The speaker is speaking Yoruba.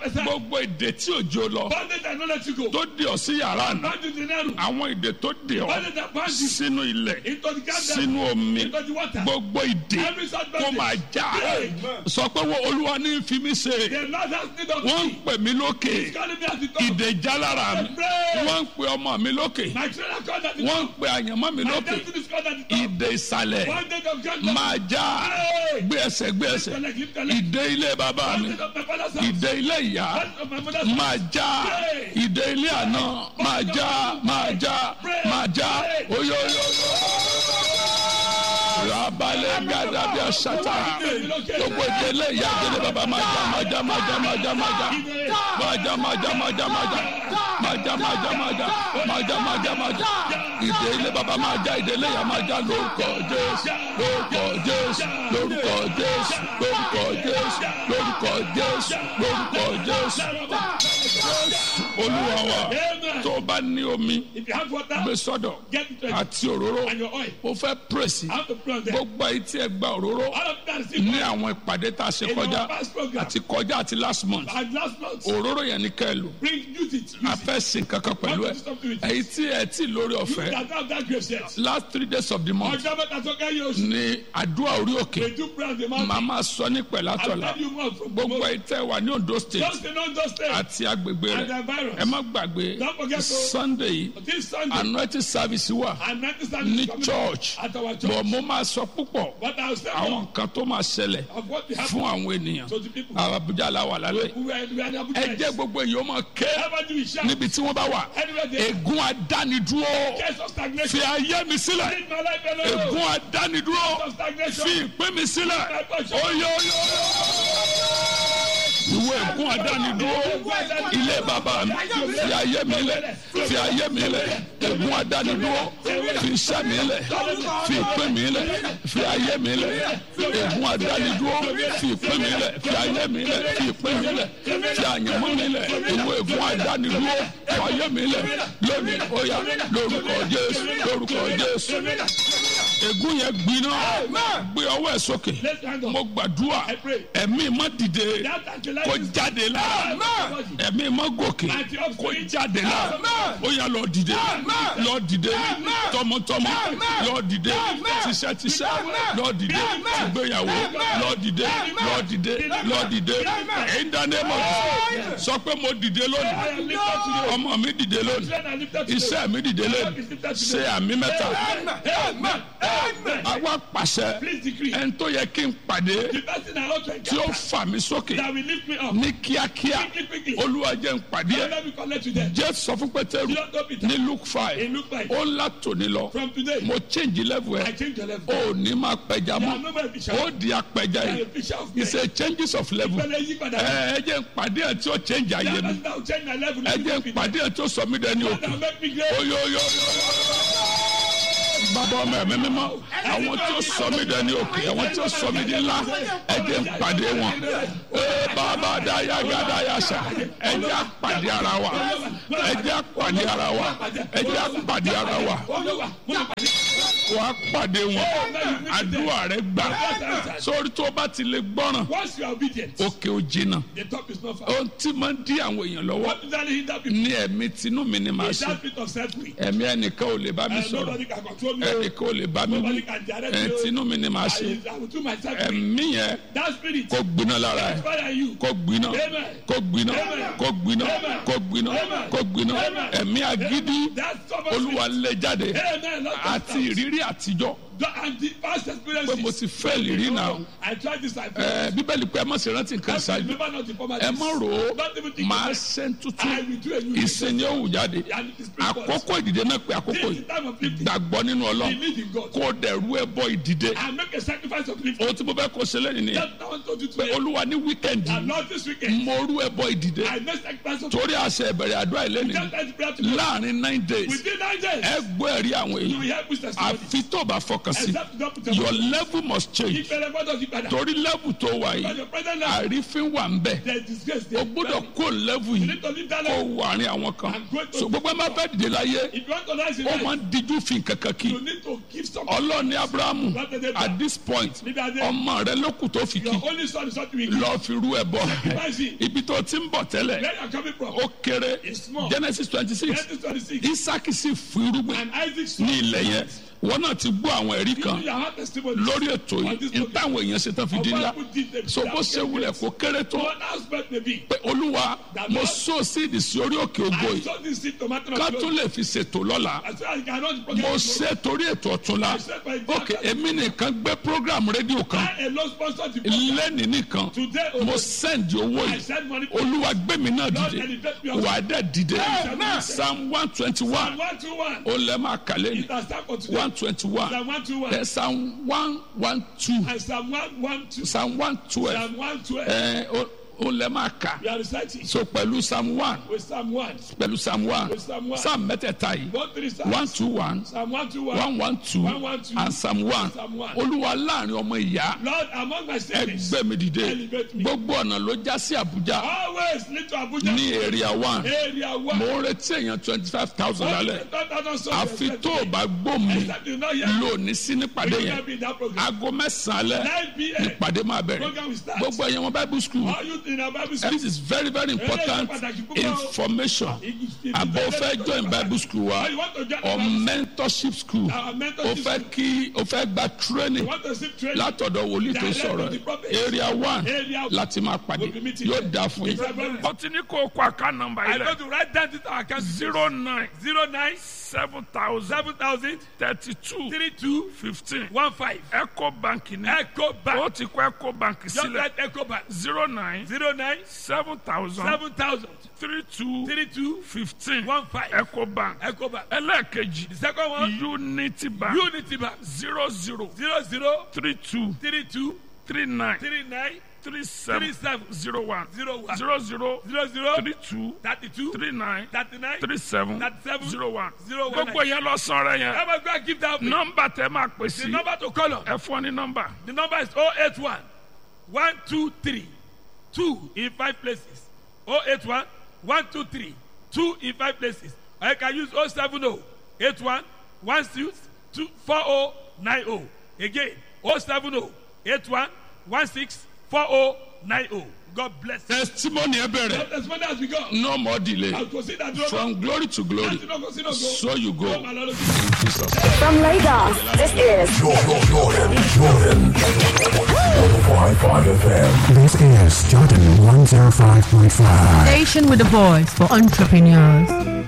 side. gbogbo ìdè tí òjò lọ Bondage that not let you go. tó dè ọ́ sí yàrá àná Bound in the narrow. àwọn ìdè tó dè ọ́ Bondage that bound you sínú ilẹ̀ into the garden. sínú omi Into the water. gbogbo ìdè Every such kó máa bondage. já Amen. sọ pé wọ́n olúwa ní fi mí ṣe The Lord has need of wọ́n ń me. pè mí lókè He's calling me at the top. ìdè já lára mi Pray. wọ́n ń pè ọmọ mi lókè My children are called at the wọ́n ń top. pè àyànmọ́ mi My lókè destiny is called at the top. ìdè ìsàlẹ̀ Bondage of judgment. máa já Pray. gbé ẹsẹ̀ gbé ẹsẹ̀ Lift your leg, lift your leg. ìdè ilé bàbá mi Bondage of my father's house. ìdè ilé ìyá Bondage of my mother's house. máa já ìdè ilé àná máa já máa já máa já oyoyo rabalẹ̀ gàdàbíà sátà gbogbo ìdè ilé ìyá ìdè ilé bàbá máa já máa já máa já máa já máa já máa já máa já máa já máa já máa já máa já máa já máa já máa já máa já ìdè ilé bàbá máa já ìdè ilé ìyá máa já lórúkọ jésù lórúkọ jésù lórúkọ jésù lórúkọ jésù lórúkọ jésù lórúkọ jésù olúwa wa Amen. tó o bá ní omi If you have water, gbé sọ́dọ̀ get it ready. àti òróró And your oil. mo fẹ́ pírèsì How to put on there. gbogbo ayé tí ẹ gba òróró All of that is ní àwọn ìpàdé tá a ṣe In kọjá our past program. àti kọjá àti last month And last month, òróró yẹn ní kẹ́ ẹ lò bring, use it. Use a it. fẹ́ sin kankan pẹ̀lú ẹ èyí tí ẹ tí lórí You ọ̀fẹ́ that have that grace yet. last three days of the month Ọjọ́ mẹ́ta tó kẹ́yìn oṣù. ní àdúrà orí òkè We do pray on the mountain. màá máa sọ ní I'll pẹ̀látọ̀la tell you more from gbogbo tomorrow. ayé tẹ́ wà ní Ondo state Just the non-just stay. àti agbègbè And the rẹ̀ virus. ẹ má gbàgbé Don't forget to- Sunday yìí This Sunday. anointing service wà And not this ní Sunday. coming church At our bọ̀ church. mo máa sọ púpọ̀ But I'll say àwọn more nǹkan tó máa ṣẹlẹ̀ of what we have fún àwọn ènìyàn to the people. Àbújá la wà lálẹ́ Who were, we are the ẹ jẹ́ Abuja. gbogbo èèyàn máa ké Ever do we shout? níbi tí wọ́n bá wà Anywhere they ègún adánidúró case of fi stagnation. ayé mi sílẹ̀ Leave my life alone. ègún adánidúró Case of stagnation. fi ìpín mi sílẹ̀ oyoyo ìwé ègún adánidúró ilé bàbá mi fi ayé mi lẹ̀ fi ayé mi lẹ̀ ègún adánidúró fi iṣẹ́ mi lẹ̀ fi ìpín mi lẹ̀ fi ayé mi lẹ̀ ègún adánidúró fi ìpín mi lẹ̀ fi ayé mi lẹ̀ fi ìpín mi lẹ̀ fi àyànmọ́ mi lẹ̀ ìwé ègún adánidúró fi ayé mi lẹ̀ lónìí ó yá lórúkọ Jésù lórúkọ Jésù ègún yẹn gbiná gbé ọwọ́ ẹ̀ sókè Let's hand on. mo gbàdúrà I pray. ẹ̀mí má dìde That anti-life kó is- jáde lára ẹ̀mí má gòkè kó jáde lára ó yá lọ dìde lọ dìde tọmọtọmọ lọ dìde tíṣẹ́tíṣẹ́ lọ dìde tìgbéyàwó lọ dìde lọ dìde lọ dìde in the name of Jesus sọ pé mo dìde I lónìí am lifted today. ọmọ mi dìde lónìí Children are lifted today. iṣẹ́ mi dìde lónìí ṣe àmì mẹ́ta Amen. Amen. àwa pàṣẹ Please decree. ẹni tó yẹ kí n pàdé The person I ought to tí ó encounter fà mí sókè that will lift me up. ní kíákíá Quickly, quickly. olúwa jẹ́ n pàdé ẹ̀ Let me connect to them. jẹ́ sọ fún pétérù Do not go Peter. ní luke five In Luke five. ó ńlá tòní lọ From today, mo change level I ẹ̀ change your level. ó ní máa pẹja You mọ́ are no more a fisher. ó di apẹja You are yìí a fisher of men. it's a changes of level Ìpele yí padà. ẹ ẹ jẹ́ n pàdé ẹ̀ tí ó change ayé mi That will change my level. ẹ jẹ́ n pàdé ẹ̀ tí ó sọ mí dẹni That òkè will make me great. oyoyo bàbá ọmọ ẹ̀mí mímọ́ àwọn tí ó sọ mí dẹni òkè àwọn tí ó sọ mí di ńlá ẹ jẹ́ n pàdé wọn ee bàbá dáyà gàdá yàṣà ẹ jẹ́ á pàdé ara wa ẹ jẹ́ á pàdé ara wa ẹ jẹ́ á pàdé ara wa Olúwa, mo lè pàdé. wà á pàdé wọn àdúrà rẹ gbà sórí tó bá ti lè gbọ́ràn Once you are obedient, òkè ò jìnnà the top is not far. ohun tí máa ń dí àwọn èèyàn lọ́wọ́ What does that hinder people? ní ẹ̀mí tinú mi ni màá Is ṣe that bit of self-will? ẹ̀mí ẹnìkan ò lè bá mi And sọ̀rọ̀ nobody can control me. ẹnìkan ò lè bá mi wí Nobody can direct ẹ̀ me. tinú mi ni màá ṣe I, I will do myself. ẹ̀mí yẹn That spirit, kó gbiná lára ẹ̀ fire you. kó gbiná Amen. kó gbiná Amen. kó gbiná Amen. kó gbiná Amen. kó gbiná Amen. ẹ̀mí agídí That stubborn olúwa lé jáde Amen. Lord, àti ìrírí àtijọ́ and the past pé experiences. mo ti fẹ́ ìrírí náà I tried this. I ẹ bíbélì pé ẹ má ṣe rántí nǹkan ṣáájú remember not the former ẹ má rò ó Don't even think máa about it. ṣe ń I tuntun will do a new ìsìn ni ó wù jáde And it is because àkókò ìdìde náà pé àkókò this is yìí the time of lifting. gbàgbọ́ nínú ọlọ́run Believe in God. kó o dẹ̀rú ẹ bọ ìdìde And make a sacrifice of lifting. ohun tí mo fẹ́ kó ṣe lẹ́yìn nìyẹn That's what I want to do pé today. olúwa ní wíkẹ́ndì And Lord, this weekend, mo rú ẹ bọ ìdìde I make sacrifice of torí àṣẹ ìbẹ̀rẹ̀ àdúrà ìlẹ́nìí Just like the prayer to God. láàrin nine days Within nine days, ẹ gbọ́ ẹ̀rí àwọn you will èèyàn help with testimony. àfi tó bá fọkàn kan sí Except you don't put your your level must change ìpẹrẹ gbọ́dọ̀ yí padà. torí level tó wà Because yìí your present life, àrífín wà ń bẹ̀ there is disgrace o there. gbọ́dọ̀ kó level You yìí need to leave that kó life. wà ní àwọn kan And go to- so gbogbo ẹ má fẹ́ dìde láyé If you want to rise in ó life, máa ń díjú fi kankan kí you need to give something. ọlọ́ọ̀ni abrahamu at this point Níbi adé, ọmọ rẹ ló kù tó fi kí your only son is what you will give. lọ́ọ́ fi rú ẹ bọ́ Sacrifice it. ibi tó ti ń bọ̀ tẹ́lẹ̀ Where you are coming from? ó kéré It's small. genesis twenty six Genesis 26. isaki sì fún irúgbìn And Isaac ní ilẹ̀ yẹn wọn náà ti gbọ́ àwọn ẹ̀rí You kan you have testimony. lórí ètò yìí ní táwọn èèyàn ṣe tán fi di ńlá so bó ṣe wulẹ̀ kó kéré tó One aspect may be. pé olúwa mo so síìdì sí orí òkè ògo I yìí saw this seed tomato. ká tún lè fi ṣètò lọ́la I said I cannot forget. mo it. ṣe torí ètò ọ̀túnla I said my ok èmi nìkan gbé program rédíò kan I alone sponsored the program. lẹ́nìí nìkan Today, mo oh, send owó I yìí send money for olúwa gbé mi náà Lord, dìde elevate me wà á dẹ̀ dìde Amen. psalm one twenty one one to one. ó lẹ́ máa kàlẹ́ ní It has time for today. one twenty one Psalm one to one. ẹ psalm one one two And Psalm one one two. psalm one twelve Psalm one twelve. ẹ ó ó lẹ́ máa kà We are reciting so pẹ̀lú psalm one with Psalm one. pẹ̀lú psalm one With Psalm one. psalm mẹ́tẹ̀ẹ̀ta yìí One three Psalms. one two one Psalm one to one. one one two One, one, two. and psalm one Psalm one. olúwa láàrin ọmọ ìyá Lord, among my siblings, ẹgbẹ́ mi dìde Elevate me. gbogbo ọ̀nà ló já sí àbújá always lead to Abuja. ní area one Area one. mo ń retí èèyàn twenty five thousand lálẹ́ àfi tó o bá gbó mi Except you know here. lónìí sí nípàdé You yẹn can be in that program. aago mẹ́sàn-án alẹ́ 9 p.m. nípàdé máa bẹ̀rẹ̀ Program will start. gbogbo ẹ̀yàn wọn bible school All you in our Bible school. this is very very important information àbọ̀ fẹ́ join bible school wa You want to join or our Bible mentorship school Our o mentorship fẹ́ kí o fẹ́ gba training You want to see training. látọ̀dọ̀ wòlíì tó Direct sọ̀rọ̀ to the prophet. area one Area one. láti máa pàdé We'll be meeting yóò there. dáa fún yín. It's a very- ó ti ní kó o kó àká nọ́mbà I yìí go lẹ̀ to write down this our account. zero nine Zero nine seven thousand seven thousand thirty two three two fifteen one five. eco bank ní Echo Bank. ó ti kó eco bank Just sílẹ̀ write Echo Bank. zero nine Zero nine seven thousand seven thousand three two three two fifteen one five. eco bank Echo Bank. ẹlẹ́ẹ̀kejì The second one. unity bank Unity Bank. zero zero Zero zero three two three two three nine three nine three seven three seven zero one zero one zero zero zero zero three two thirty two three nine thirty nine. three seven Thirty-seven. zero one Zero one gbogbo yẹn lọ sọ̀rọ̀ yẹn How about go and give that? No. nọ́mbà tẹ máa pè The sí number to call on. ẹ fún ọ ní nọ́mbà The number is 081 123 2 in 5 places. 081 123 2 in 5 places. Or you can use 070 81 16 2 4090. Again, 070 81 16 4090. God bless you. testimony ẹ bẹ̀rẹ̀ As many as we go, no more delay I'll consider that. from glory to glory so you go in Jesus name. From Lagos, this is Jordan, Jordan, Jordan. 105.5 FM. This is Jordan 105.5. Station with a voice for entrepreneurs.